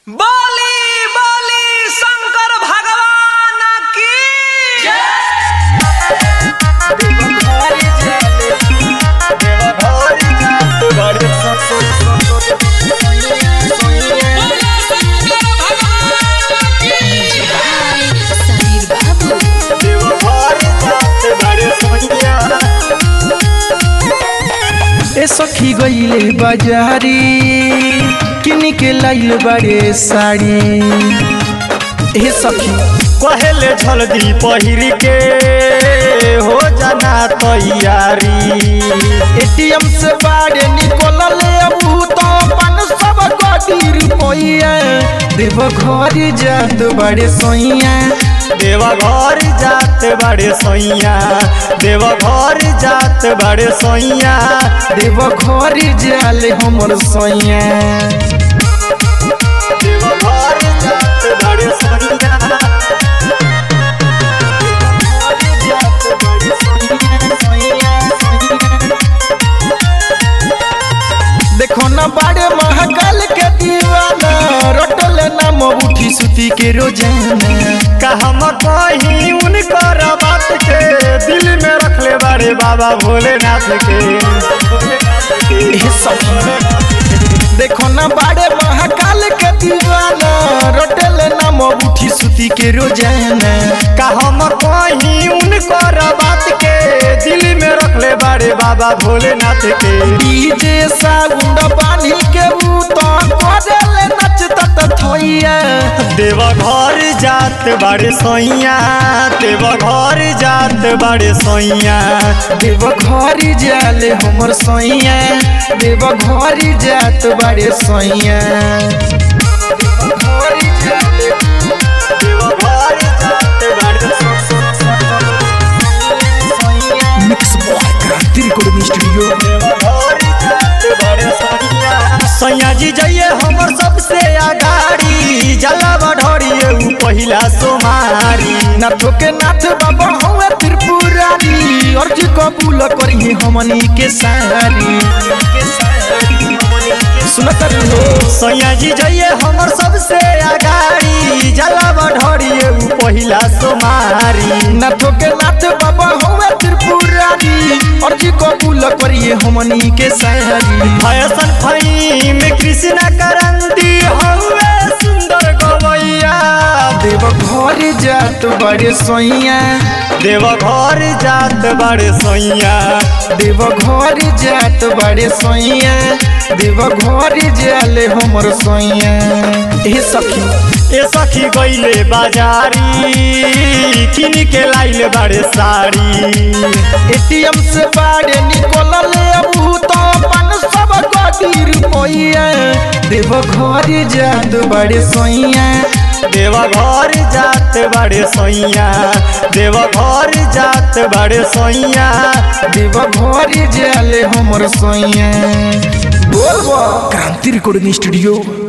बोली बोली शंकर भगवान की समीर बाबू ए सखी गईले बाजारी किन के लाइल बारे साड़ी ए सखी पहले जल्दी पहिर के हो जाना तैयारी एटीएम से बारे निकल ले अबू तो पन सब गडी रुपैया देव घर जात बारे सोइया देवा घर जात बड़े सोइया देवा घर जात बड़े सोइया देव घर जाले हमर सोइया देवा घर जात बड़े सोइया देखो ना बारे महाकाल के दीवाना रटल नाम उठी सुती के रोजाना का हम कहीं उनकर बात के दिल में रख ले बड़े बाबा भोलेनाथ के ए सखी देखो ना बारे महाकाल के दीवाना रटल नाम उठी सुती के रोजाना का हम कहीं उनकर बात के दिल में रख ले बड़े बाबा भोलेनाथ के डीजे साउंड बानी के ऊ तो करेले नचत थैया देवा घर जात बड़े सोइया देवा घर जात बड़े सोइया देव घर जाले हमर सोइया देव घर जात बारे सोइया घर जाले देवा घर जात बड़े mix boy Kranti recording studio सैया जी जाइए हमर सबसे आगाड़ी जला बढ़िए ऊ पहिला सोमारी नाथो के नाथ बाबा हवे त्रिपुरारी और जी कबूल करी हमनी के सारी सुनत रहो सैया जी जाइए हमर सबसे आगाड़ी जला बढ़िए ऊ पहिला सोमारी नाथो के नाथ बाबा हवे त्रिपुरारी और जी कबूल करी हमनी के सारी फैशन फई में कृष्ण करंदी हवे सुंदर गवैया देव घर जात बड़े सोइया देव घर जात बड़े सोइया देव घर जात बड़े सोइया देव घर जाले हमर सोइया ए सखी ए सखी गईले बाजारी किन के लाइल बड़े साड़ी एटीएम से बारे निकल ले अबू तो पन सब गडी रुपैया देव घर जात बड़े सोइया देवा घर जात बड़े सोइया देवा घर जात बड़े सोइया देव घर जाले हमर सोइया बोल क्रांति रिकॉर्डिंग स्टूडियो